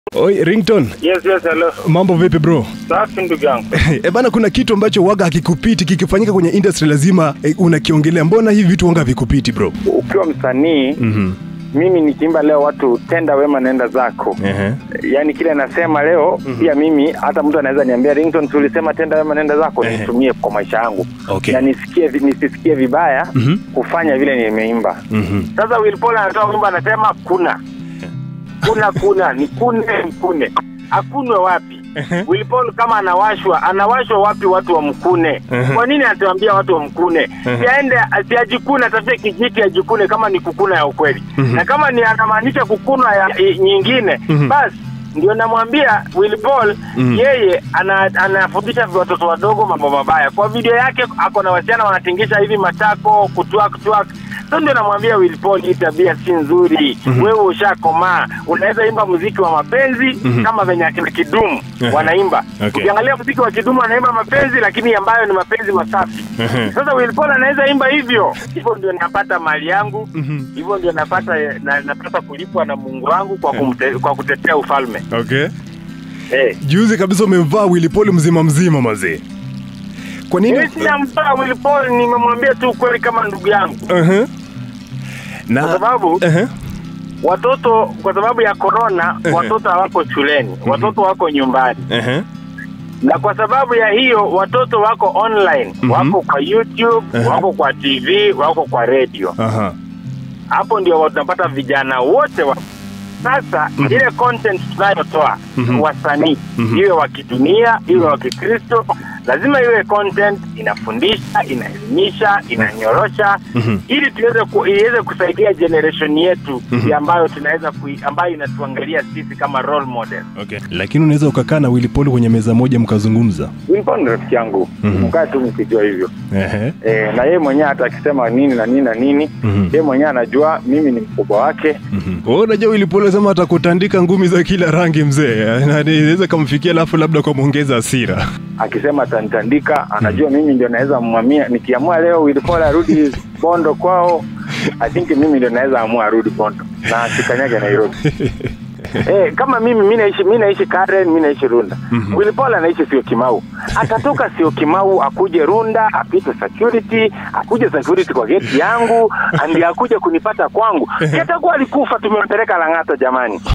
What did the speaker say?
Oi, Rington, Yes, yes, hello. mambo vipi bro? Safi ndugu yangu. E bana, kuna kitu ambacho waga hakikupiti kikifanyika kwenye industry lazima e, unakiongelea. Mbona hivi vitu wanga havikupiti bro? Ukiwa msanii Mhm. mimi nikiimba leo watu tenda wema nenda zako Ehe. yaani kile nasema leo pia mimi hata mtu anaweza niambia Rington tulisema tenda wema nenda zako Ehe. nitumie kwa maisha yangu Okay. na nisikie vi- nisisikie vibaya Mhm. kufanya vile nimeimba Mhm. sasa Will Paul anatoa wimbo anasema kuna kuna kuna ni kune mkune akunwe wapi Will Paul kama anawashwa anawashwa wapi watu wa mkune Mhm. kwa nini atuambia watu wa mkune siaende siajikune atafute kijiti ajikune kama ni kukuna ya ukweli Mhm. na kama ni anamaanisha kukuna ya i- nyingine Mhm. basi ndio namwambia Will Paul Mhm. yeye ana- anafundisha watoto wadogo mambo mabaya kwa video yake ako na wasichana wanatingisha hivi matako kutwak twak so ndio namwambia Will Paul hii tabia si nzuri wewe ushakomaa unaweza imba muziki wa mapenzi kama venye akina kidumu Ehe. wanaimba Okay. ukiangalia muziki wa kidumu anaimba mapenzi lakini ambayo ni mapenzi masafi Ehe. sasa Will Paul anaweza imba hivyo hivyo ndio napata mali yangu Mhm. hivyo ndio napata na, napata kulipwa na Mungu wangu kwa, kumte, kwa kutetea ufalme Okay. eh. Juzi kabisa umemvaa Willy Paul mzima mzima mazee. Kwa nini? Mimi sina mbaya Will Paul, nimemwambia tu ukweli kama ndugu yangu, Ehe. Na kwa sababu Ehe. watoto, kwa sababu ya corona, Ehe. watoto hawako shuleni, watoto wako nyumbani, Ehe. na kwa sababu ya hiyo watoto wako online, Mhm. wako kwa YouTube, Ehe. wako kwa TV, wako kwa radio. Aha. Hapo ndio tunapata vijana wote wa sasa ile content tunayotoa Mhm. wasanii Mhm. iwe wa kidunia iwe wa kikristo lazima iwe content inafundisha inaelimisha inanyorosha Mhm. ili tuweze ku, iweze kusaidia generation yetu Mhm. ya ambayo tunaweza kui, ambayo inatuangalia sisi kama role model Okay. Lakini unaweza ukakaa na Willy Paul kwenye meza moja mkazungumza. Wilpon ni rafiki yangu Mhm. mkaa tu mkijua hivyo Ehe. e, na yeye mwenyewe hata akisema nini na nini na nini Mhm. yeye mwenyewe anajua mimi ni mkubwa wake Mhm. Wewe unajua Willy Paul anasema atakutandika ngumi za kila rangi mzee. Na inaweza kumfikia alafu labda kwa muongeza hasira. akisema atanitandika anajua mimi ndio naweza mwamia nikiamua leo Wilpol arudi bondo kwao i think mimi ndio naweza amua arudi bondo na sikanyage nairobi Eh, kama mimi mi naishi mi naishi Karen, mi naishi Runda. Mhm. Willy Paul anaishi sio Kimau. Atatoka sio Kimau akuje Runda, apite security, akuje security kwa geti yangu, ndio akuje kunipata kwangu. Kitakuwa alikufa tumempeleka Lang'ata jamani.